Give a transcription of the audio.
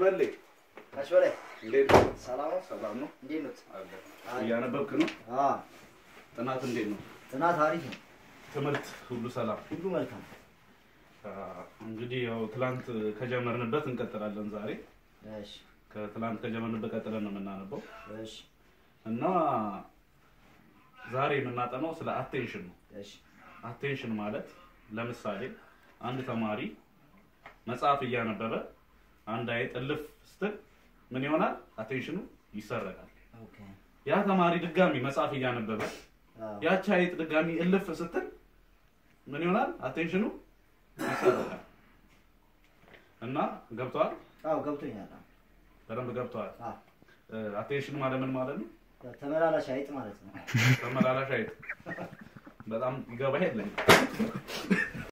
በሌ ታች በላይ እንዴት ነው? ሰላም ነው? ሰላም ነው? እንዴት ነው? አለ። እያነበብክ ነው? አ ጥናት እንዴት ነው? ጥናት አሪፍ ነው። ትምህርት ሁሉ ሰላም? ሁሉ መልካም። አ፣ እንግዲህ ያው ትላንት ከጀመርንበት እንቀጥላለን ዛሬ። እሺ ከትላንት ከጀመርንበት ቀጥለን ነው የምናነበው እሺ እና ዛሬ የምናጠናው ስለ አቴንሽን ነው። እሺ አቴንሽን ማለት ለምሳሌ አንድ ተማሪ መጽሐፍ እያነበበ አንድ አይጥ እልፍ ስትል ምን ይሆናል? አቴንሽኑ ይሰረቃል። ኦኬ ያ ተማሪ ድጋሚ መጽሐፍ እያነበበ አዎ ያቺ አይጥ ድጋሚ እልፍ ስትል ምን ይሆናል? አቴንሽኑ ይሰረቃል። እና ገብተዋል? አዎ ገብቶኛል። አዎ በደንብ ገብተዋል። አዎ አቴንሽን ማለት ምን ማለት ነው? ተመላላሽ አይጥ ማለት ነው። ተመላላሽ አይጥ በጣም ይገባ የለኝ